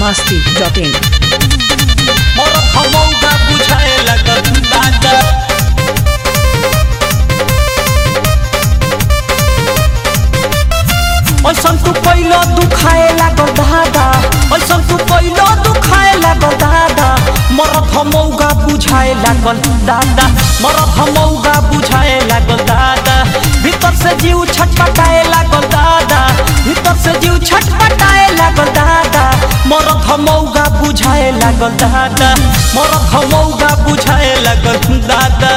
masti.in मोर हमौगा बुझाए लगल दादा ऐसन तू पहिलो दुखाए लागल दादा ऐसन तू पहिलो दुखाए लागल दादा मरत हमौगा बुझाए लागल दादा मरत हमौगा बुझाए लागल दादा भीतर से जीव छटपटाए लागल दादा भीतर से जीव छटपटाए लागल दादा मरत हमौगा बुझाए लागल दादा मरत हमौगा बुझाए लागल दादा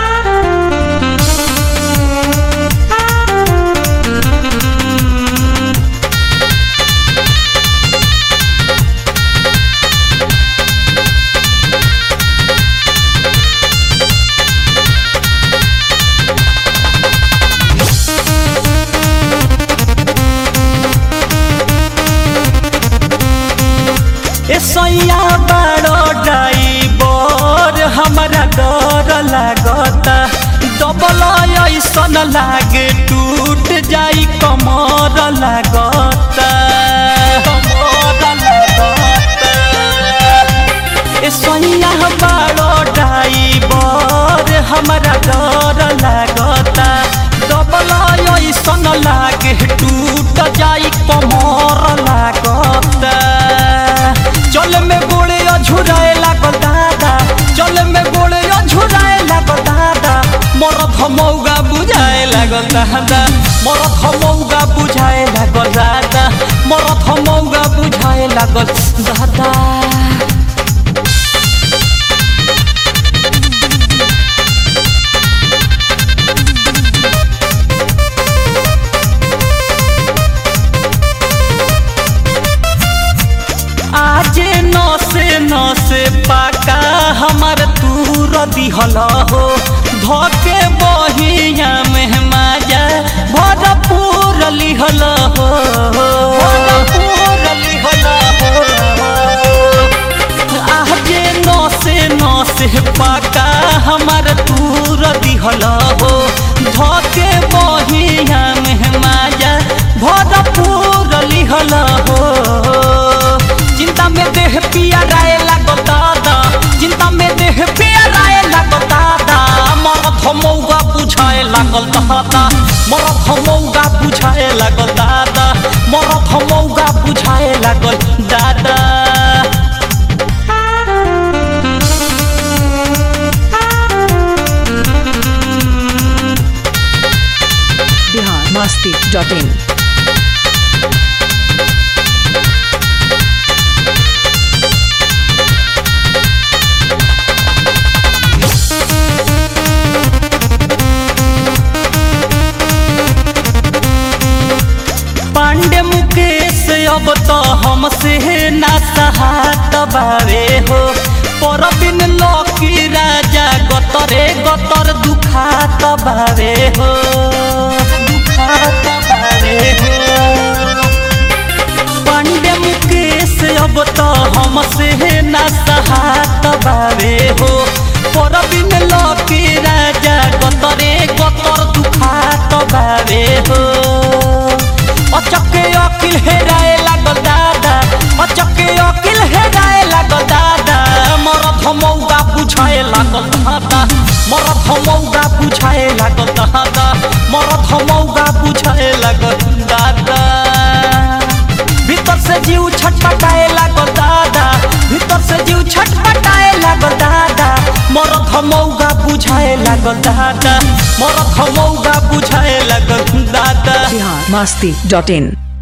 ए सैया बड़ो ड्राइवर हमरा डर लागता डबल ऐसन लागे टूट जाई कमर लागता कमर लागता ए सैया बड़ो ड्राइवर हमरा डर लागता डबल ऐसन लागे टूट जाई कमर लागता चल में गोड़े अझुराए लागल दादा चल में गोड़े अझुराए लागल दादा मरत हमौगा बुझाए लागल दादा मरत हमौगा बुझाए लागल दादा मरत हमौगा बुझाए लागल दादा आजे नसे नसे पाका हमार तूर दिहल हो धके बहिया में माजा भरपूर लिहल हो भरपूर लिहल हो आजे नसे नसे पाका हमार तूर दिहल हो धके बहिया में माजा भरपूर लिहल हो चिंता में देह पिया राय लागल दादा चिंता में देह पिया राय लागल दादा मरत हमौगा बुझाए लागल दादा मरत हमौगा बुझाए लागल दादा मरत हमौगा बुझाए लागल दादा Bihar masti.in पांडे मुकेश अब तो हमसे ना सहात बावे हो पर बिन लकी राजा गतरे गतर दुखात बावे हो दुखात बावे हो पांडे मुकेश अब तो हमसे ना सहात बावे हो पर बिन लकी राजा गतरे गतर दुखात बावे हो अचके अकिल हेराए लागल दादा अचके अकिल हेराए लागल दादा मरत हमौगा बुझाए लागल दादा मरत हमौगा बुझाए लागल दादा मरत हमौगा बुझाए लागल दादा भीतर से जीव छटपटाए लागल दादा भीतर से जीव छटपटाए लागल दादा मरत हमौगा बुझाए लागल दादा मरत हमौगा बुझाए लागल दादा Bihar masti.in